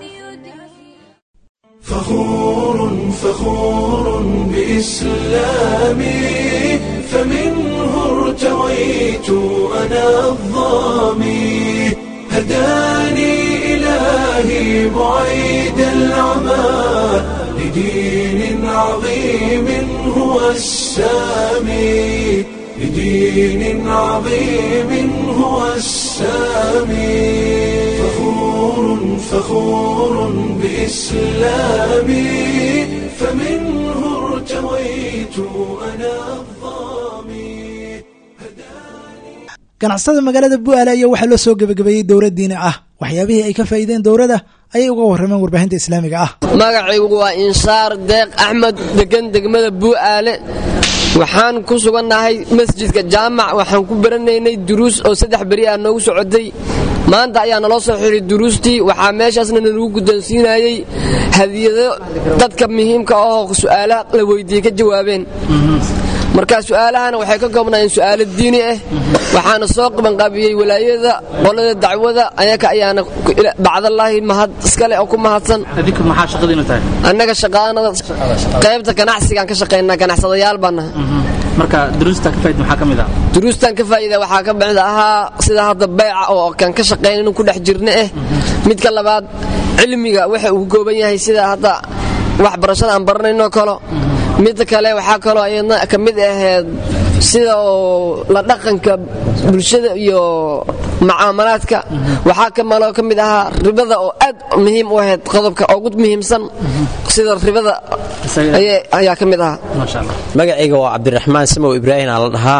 فخور فخور بإسلامي فمنه ارتويت أنا الظامي هداني إلهي بعيد العمى لدين عظيم هو السامي لدين عظيم هو السامي فخور فخور بإسلامي فمنه ارتويت أنا الظامي ganacsatada magaalada bu'aale ayaa waxaa loo soo gebagabeeyey dowlad diini ah waxyaabihii ay ka faa'iideen dowladda ayay uga warrameen warbaahinta islaamiga ah magacaygu waa inshaar deeq axmed degan degmada buu'aale waxaan ku sugannahay masjidka jaamac waxaan ku baranaynay duruus oo saddex beri ah noogu socotay maanta ayaa naloo soo xiray duruustii waxaa meeshaasna nalagu guddoonsiinayey hadiyado dadka muhiimka ahoo su'aalaha la weydiiyey ka jawaabeen marka su'aalahana waxay ka koobnaayeen su'aalo diini ah waxaana soo qabanqaabiyey walaayada qolada dacwada ayaka ayaana bacdallaahi mahad iskale oo ku mahadsan annaga shaqaanada qaybta ganacsigaan ka shaqaynaa ganacsadayaal baan nahay marka duruustan ka faa'iid maxaa ka mid ah duruustan ka faa'iida waxaa ka mid ahaa sida hadda bayca oo kan ka shaqayn inuu ku dhex jirna eh midka labaad cilmiga waxa uu kooban yahay sida hadda waxbarashada aan baranayno kalo midda kale waxaa kaloo ayadna ka mid ahayd sida oo la dhaqanka bulshada iyo mucaamalaadka waxaa kamaloo ka mid ahaa ribada oo aad muhiim u ahayd qodobka ugu muhiimsan sida ribada ayaa ka mid ahaa magacayga waa cabdiraxmaan samow ibraahim aa la dhahaa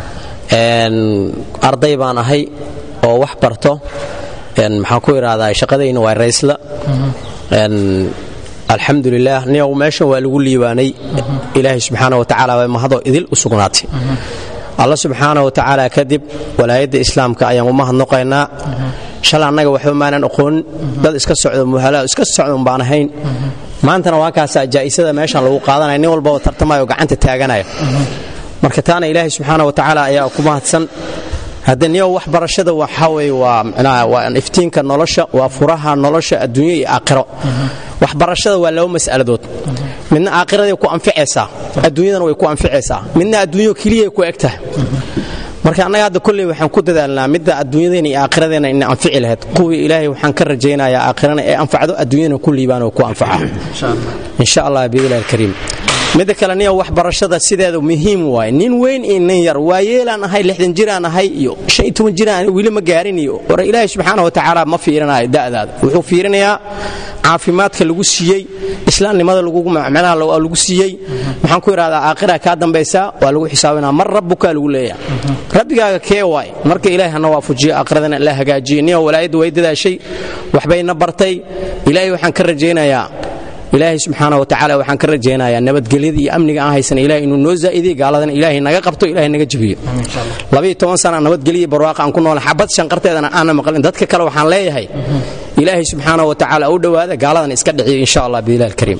arday baan ahay oo wax barto maxaan ku idhaahdaa shaqadayna waa raysla alxamdulilaah niyow meeshan waa lagu liibaanay ilaahay subxaana watacaala waa mahadoo idil u sugnaatay alla subxaana watacaala kadib walaayadda islaamka ayaan u mahadnoqaynaa shalay annaga waxba maanan aqoonin dad iska socdo muhalaa iska socdon baan ahayn maantana waa kaasaa jaa'isada meeshan lagu qaadanaya nin walbaba tartamayo gacanta taaganaya marka taana ilaahay subxaana watacaala ayaa ku mahadsan hadde niyow waxbarashada waxaa weye waa micnaha waa iftiinka nolosha waa furaha nolosha adduunyo iyo aakhiro waxbarashada waa laba mas'aladood midna aakhiraday ku anficaysaa adduunyadana way ku anficaysaa midna adduunyo keliyay ku eg tahay marka annaga hadda kolley waxaan ku dadaalnaa midda adduunyadeena iyo aakhiradeenna ina anfici lahayd kuwii ilaahay waxaan ka rajaynayaa aakhirana ee anfacdo adduunyadana ku liibaan oo ku anfaca insha allah biidnillahi alkariim midda kale niyo waxbarashada sideeda muhiim waaye nin weyn iyo nin yar waa yeelaan ahay lixdan jiraan ahay iyo shan iyo toban jiraan weli ma gaarin iyo war ilaahay subxaana wa tacaala ma fiirinayo da'daada wuxuu fiirinayaa caafimaadka lagu siiyey islaamnimada macnaha lagu siiyey maxaan ku idhahdaa aakhira kaa dambaysaa waa lagu xisaabinaa mar rabbukaa lagu leeyaha rabbigaaga kee waay marka ilaahay hana waafujiyo aakhiradana la hagaajiye niyo walaayadda way dadaashay waxbayna bartay ilaahay waxaan ka rajaynayaa ilaahay subxaana watacaala waxaan ka rajaynayaa nabadgelyada iyo amniga aan haysana ilahay inuu noo zaa'idiy gaaladana ilaahay naga qabto ilahay naga jebiyo labiyo toban sana nabadgelya barwaaqa aan ku noola xabad shanqarteedana aana maqlin dadka kale waxaan leeyahay ilaahay subxaana watacaala u dhowaada gaaladan iska dhiciyo insha allah biilah alkariim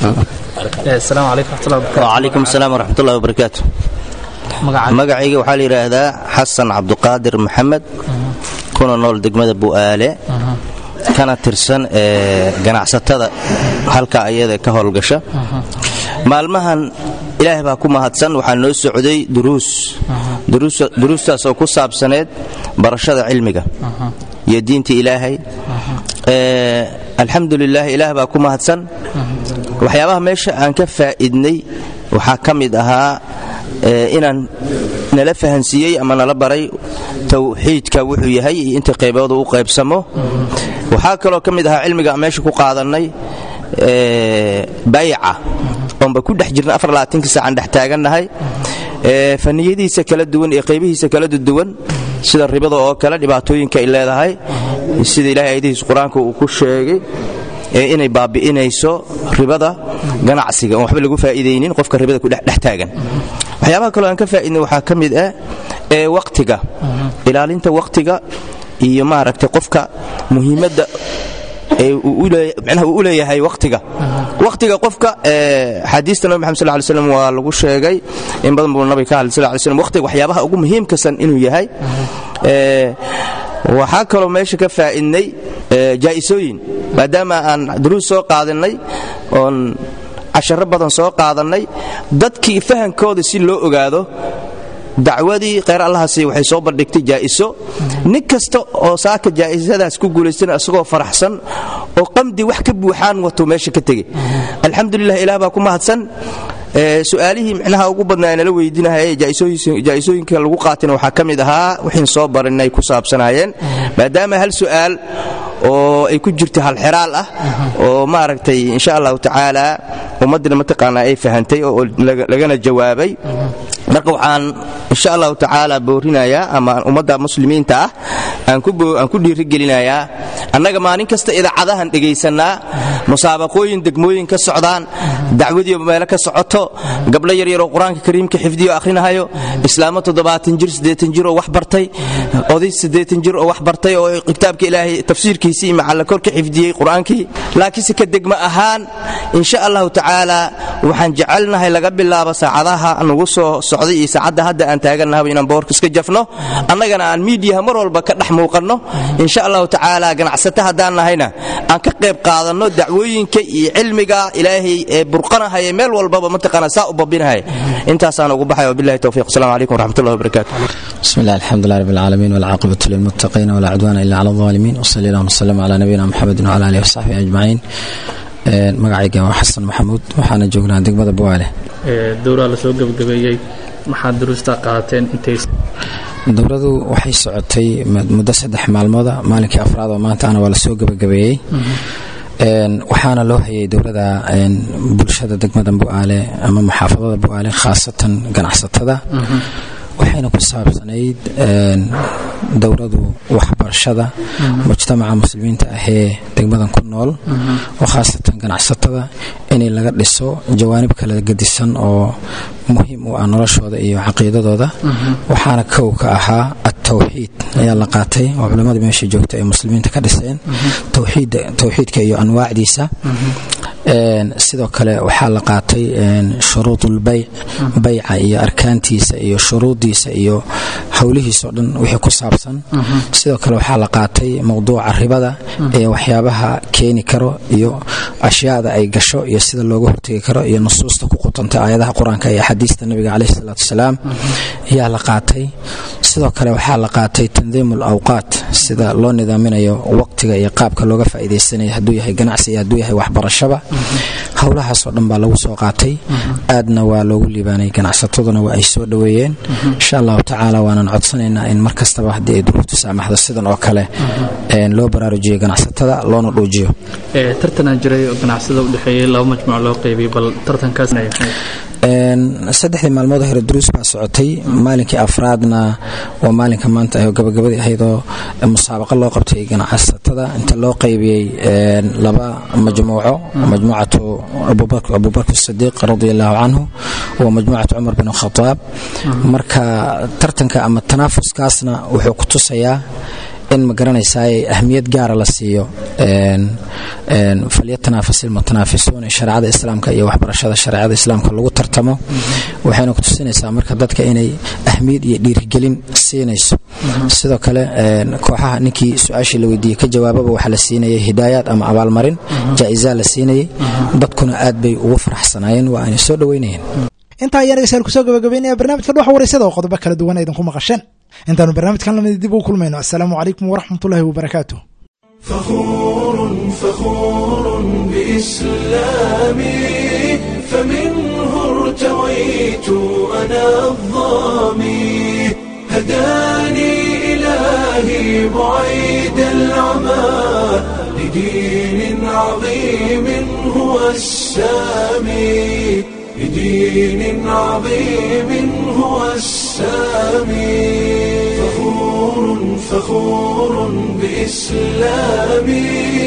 wacalaykum asalaam waraxmatullahi wabarakaatu magacayga waxaa la yidhaahdaa xasan cabduqaadir maxamed kuna nool degmada bu'aale kana tirsan ee ganacsatada halka ayada ka howlgasha maalmahan ilaahay baa ku mahadsan waxaa noo socday duruus duruustaas oo ku saabsaneed barashada cilmiga iyo diinta ilaahay alxamdulilah ilaah baa ku mahadsan waxyaabaha meesha aan ka faa'idnay waxaa ka mid ahaa inaan nala fahansiiyey ama nala baray tawxiidka wuxuu yahay iyo inta qaybooda u qaybsamo waxaa kaloo ka mid ahaa cilmiga aan meesha ku qaadannay bayca oonba ku dhex jirna afarlaaatankii saacaan dhex taagannahay faniyadiisa kala duwan iyo qaybihiisa kala duwan sida ribada oo kale dhibaatooyinka ay leedahay sida ilahay ayadihiis qur-aanka uu ku sheegay inay baabi'inayso ribada ganacsiga oon waxba lagu faa'iidaynin qofka ribada ku dhex taagan waxyaabaha kaloo aan ka faa'idnay waxaa ka mid ah ee waqtiga ilaalinta waqtiga iyo maaragtay qofka muhiimadda manaha uu u leeyahay waqtiga waqtiga qofka xaadiista nabi maxamed sal ly slam waa lagu sheegay in badan buu nabiga ka hadlay sal ly slam waqtiga waxyaabaha ugu muhiimkasan inuu yahay waxaa kaloo meesha ka faa'idnay jaa'isooyin maadaama aan duruus soo qaadannay oon casharo badan soo qaadannay dadkii fahankooda si loo ogaado dacwadii kheyr allahasi waxay soo bandhigtay jaa'iso nin kasta oo saaka jaa'isadaas ku guulaystana isagoo faraxsan oo qamdi wax ka buuxaan wato meesha ka tegey alxamdulilah ilaah baa ku mahadsan su'aalihii micnaha ugu badnaa nala weydiinahay jaa'isooyinka lagu qaatina waxaa ka mid ahaa wixiin soo barinay ku saabsanaayeen maadaama hal su'aal oo ay ku jirta halxiraal ah oo maaragtay insha allahu tacaala ummaddina mataqaanaa ay fahantay oo lagana jawaabay marka waxaan insha allahu tacaala boorinayaa ama ummadda muslimiinta ah aan ku dhiirigelinayaa annaga maalin kasta idaacadahan dhegaysanaa musaabaqooyin degmooyin ka socdaan dacwadiiba meelo ka socoto gabdho yaryaroo qur-aanka kariimka xifdiyo akhrinahayo islaamo toddobaatan jir siddeetan jir oo wax bartay oday siddeetan jir oo wax bartay oo kitaabka ilaahay tafsiirkiisii macalla kor ka xifdiyey qur-aankii laakiinse ka degma ahaan insha allahu tacaala waxaan jecelnahay laga bilaabo saacadaha nagu soo socday iyo saacadda hadda aan taagannahaba inaan boorka iska jafno annagana aan miidiyaha mar walba ka dhex muuqanno insha allahu tacaala ganacsato haddaan nahayna aan ka qayb qaadanno dacwooyinka iyo cilmiga ilaahay ee burqanahaya meel walbaba mataqaana saa u babinahaya intaasaan ugu baxay wabillahi towfiiq assalamu calaykum waraxmatullahi wabarakaatu بسم الله الحمد لله رب العالمين والعاقبة للمتقين ولا عدوان إلا على الظالمين وصلى الله وسلم على نبينا محمد وعلى آله وصحبه أجمعين magacayga waa xasan maxamuud waxaana joognaa degmada buwaale dowraa lasoo gebagabeeyey maxaad duruusta qaateen intay dowladu waxay socotay muddo saddex maalmooda maalinkii afraad oo maanta ana waa lasoo gebagabeeyey waxaana loo hayay dowlada bulshada degmada bu'aale ama maxaafadada bu'aale khaasatan ganacsatada waxayna ku saabsanayd dowladu waxbarashada mujtamaca muslimiinta ahee degmadan ku nool oo khaasatan ganacsatada inay laga dhiso jawaanib kala gedisan oo muhiim u ah noloshooda iyo caqiidadooda waxaana kow ka ahaa atawxiid ayaa la qaatay oo culimmada meesha joogta ay muslimiinta ka dhiseen towxiidka iyo anwaacdiisa sidoo kale waxaa la qaatay shuruudulbayc bayca iyo arkaantiisa iyo shuruuddiisa iyo howlihiisao dhan wixii ku saabsan sidoo kale waxaa la qaatay mowduuca ribada ee waxyaabaha keeni karo iyo ashyaada ay gasho iyo sida looga hortegi karo iyo nusuusta ku qutanta aayadaha qur-aanka iyo axaadiista nabiga caleyhi salaatu wasalaam ayaa la qaatay sidoo kale waxaa la qaatay tandiimu alawqaat sida loo nidaaminayo waqtiga iyo qaabka looga faa'iidaysanaya hadduu yahay ganacsi iyo hadduu yahay waxbarashaba howlahaasoo dhan baa lagu soo qaatay aadna waa loogu liibaanay ganacsataduna waa ay soo dhoweeyeen insha allahu tacaala waanan codsanaynaa in mar kastaba haddii ay duruuftu saamaxdo sidan oo kale loo baraarujiyo ganacsatada loona dhuujiyo tartanaa jiray oo ganacsada u dhexeeyey laba majmuuc loo qaybiyey bal tartankaas saddexdii maalmood hore duruus baa socotay maalinkii afraadna waa maalinka maanta ah oo gabagabadii ahaydoo musaabaqa loo qabtay ganacsatada inta loo qaybiyey laba majmuuco majmuucatu abubakr sidiiq radi allahu canhu wa majmuucatu cumar bin khadaab marka tartanka ama tanaafuskaasna wuxuu ku tusayaa in ma garanaysaa ahmiyad gaara la siiyo falyatanafas ilmutanaafisuun shareecada islaamka iyo waxbarashada shareecada islaamka lagu tartamo waxayna ku tusinaysaa marka dadka inay ahmiyad iyo dhiirigelin siinayso sidoo kale kooxaha ninkii su-aashii la weydiiyey ka jawaababa waxaa la siinayay hidaayaad ama abaalmarin jaa-izaa la siinayay dadkuna aad bay ugu faraxsanaayeen waa aanay soo dhoweynayeen intaa ayaan dhegeystayaal kusoo gabagabeynaya barnaamijka dhuxa wareysada oo qodobo kala duwan idinku maqasheen intaanu barnaamijkan lamid dib ugu kulmayno assalaamu calaykum waraxmatullahi wabarakaatu فخور فخور بإسلامي فمنه ارتويت أنا الظامي هداني إلهي بعيد العمى لدين عظيم هو السامي لدين عظيم هو السامي فخور فخور بإسلامي